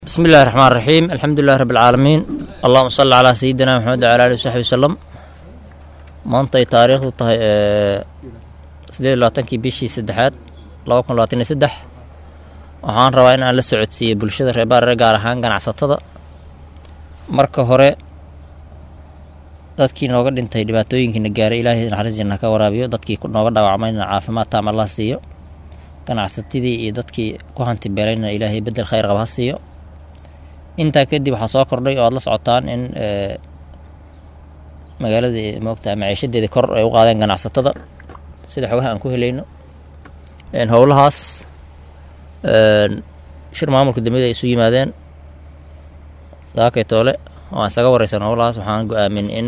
bismi illahi raxmaan raxiim alxamdu lilahi rabbi alcaalamiin allahuma salli calaa sayidina maxamed wcala alihi wasaxbi wasalam maantay taariikhdu tahay sideed labaatankii bishii saddexaad laba kun labaatan iyo saddex waxaan rabaa in aan la socodsiiyo bulshada reer baarare gaar ahaan ganacsatada marka hore dadkii nooga dhintay dhibaatooyinkiina gaaray ilaahay naxariis janna ka waraabiyo dadkii nooga dhaawacmayna caafimaad taam allah siiyo ganacsatadii iyo dadkii ku hanti beelayna ilaahay bedel khayr qaba ha siiyo intaa kadib waxaa soo kordhay oo aad la socotaan in magaaladii moogtaha maciishadeeda kor ay u qaadeen ganacsatada sida xogaha aan ku helayno howlahaas shir maamulka dambiyada ay isu yimaadeen saakay toole oo aan isaga wareysan howlahaas waxaan go-aamin in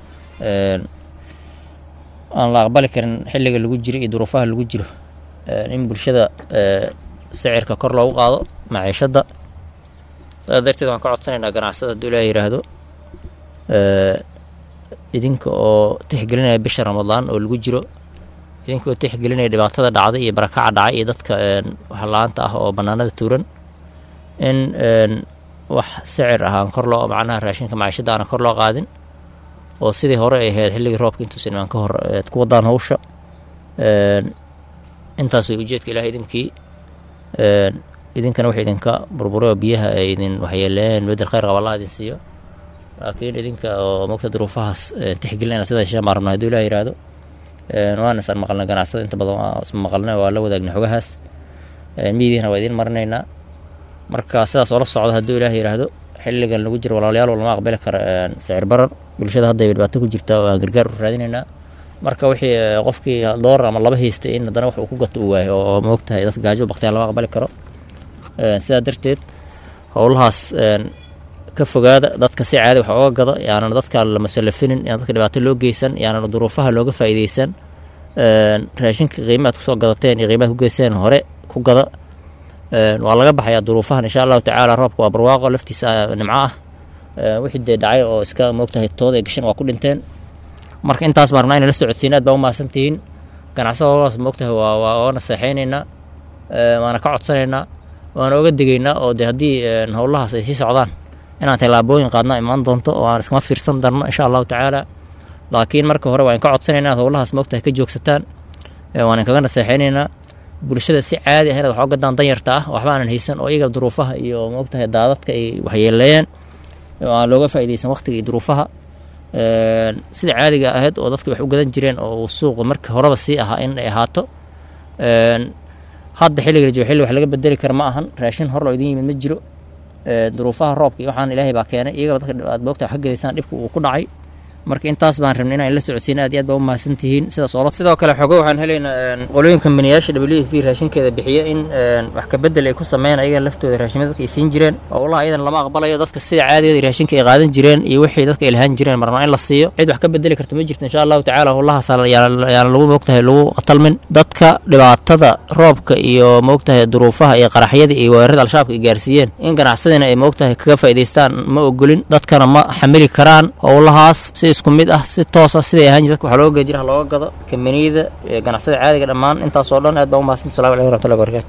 aan la aqbali karin xilliga lagu jiro iyo duruufaha lagu jiro in bulshada sicirka kor loogu qaado maciishadda saas darteed waan ka codsanaynaa ganacsada hadduu ilaah yidhaahdo idinka oo tixgelinaya bisha ramadaan oo lagu jiro idinka oo tixgelinaya dhibaatada dhacday iyo barakaca dhacay iyo dadka waxla-aanta ah oo bannaanada tuuran in wax sicir ah aan kor loo macnaha raashinka maciishadda aanan kor loo qaadin oo sidii hore ay ahayd xilligii roobka intuusan imaan ka hor eed ku wadaan hawsha intaas way ujeedka ilaah idinkii idinkana wax idinka burbureo biyaha ay idin waxyeeleeyeen bedel khayr qaba allah idin siiyo laakiin idinka oo mogta duruufahaas tixgelinayna sidaa shan baan rabnaa haduu ilah yihahdo waan isaan maqalnay ganacsada inta badan waa isma maqalnay waa la wadaagnay xogahaas miidiina waa idiin marinaynaa marka sidaas oo la socda hadduu ilaah yidhaahdo xilligan lagu jiro walaalayaal lama aqbali kara sicir barar bulshada hadday dhibaato ku jirtaa oo aan gargaar u raadinaynaa marka wixii qofkii doolar ama laba haystay in haddana wax uu ku gato uu waayo oo moogtahay dadka gaajo baktiyaan lama aqbali karo sidaa darteed howlahaas ka fogaada dadka si caadi wax oga gada yaanan dadka la masalafinin yaan dadka dhibaato loo geysan yaanan duruufaha looga faa'iideysan raashinka qiimaad kusoo gadateen iyo qiimaad ku geyseen hore ku gada waa laga baxayaa duruufahan insha allahu tacaala roobka waa barwaaqo laftiisa nimco ah wixii dee dhacay oo iska moogtahay tooda ay gashan waa ku dhinteen marka intaas baan rabnaa inay la socodsiin aad baa u mahadsantihiin ganacsada howlahaas moogtahay waa waa oga naseexaynaynaa waana ka codsanaynaa waana oga degaynaa oo dee haddii howlahaas ay sii socdaan inaan tallaabooyin qaadna imaan doonto oo aan iskama fiirsan darno insha allahu tacaala laakiin marka hore waan ka codsanaynaa inaad howlahaas moogtahay ka joogsataan waan inkaga naseexaynaynaa bulshada si caadi ah inaad wax oga gadaan danyarta ah waxba aanan haysan oo iyaga duruufaha iyo moogtahay daadadka ay waxyeeleeyeen oo aan looga faa'iideysan waqtiga iyo duruufaha sida caadiga ahayd oo dadka wax u gadan jireen oo suuqa markii horeba sii ahaa in ay ahaato hadda xilliga la joogo xilli wax laga bedeli kara ma ahan raashin hor loo idin yimid ma jiro duruufaha roobka iyo waxaan ilaahay baa keenay iyagaba dadka aad moogta wax ka gadaysaan dhibka uu ku dhacay marka intaas baan rabnay inaan la socodsiin aad iyo aad baa u mahadsan tihiin sidaas oo sidoo kale xogo waxaan helaynaa qolooyin kambaniyaasha w f b raashinkeeda bixiya in wax ka bedel ay ku sameeyaan ayaga laftooda raashimada dadka ay siin jireen howlaha iyadan lama aqbalayo dadka sida caadigeeda raashinka ay qaadan jireen iyo wixii dadka ay lahaan jireen marnaa in la siiyo cid wax ka bedeli karta ma jirto insha allahu tacaala howlahaas yaana lagu moogtahay lagu qatalmin dadka dhibaatada roobka iyo moogtahay duruufaha iyo qaraxyada iyo weerarada al-shabaabka ay gaarsiiyeen in ganacsadina ay moogtahay kaga faa'idaystaan ma ogolin dadkana ma xamili karaan howlahaas si isku mid ah si toos ah siday ahaan jir dadka waxa looga gejira looga gado kambaniyada ganacsada caadiga dhammaan intaas oo dhan aad baa u mahadsantu salamu aleykum raxmatullahi barakatu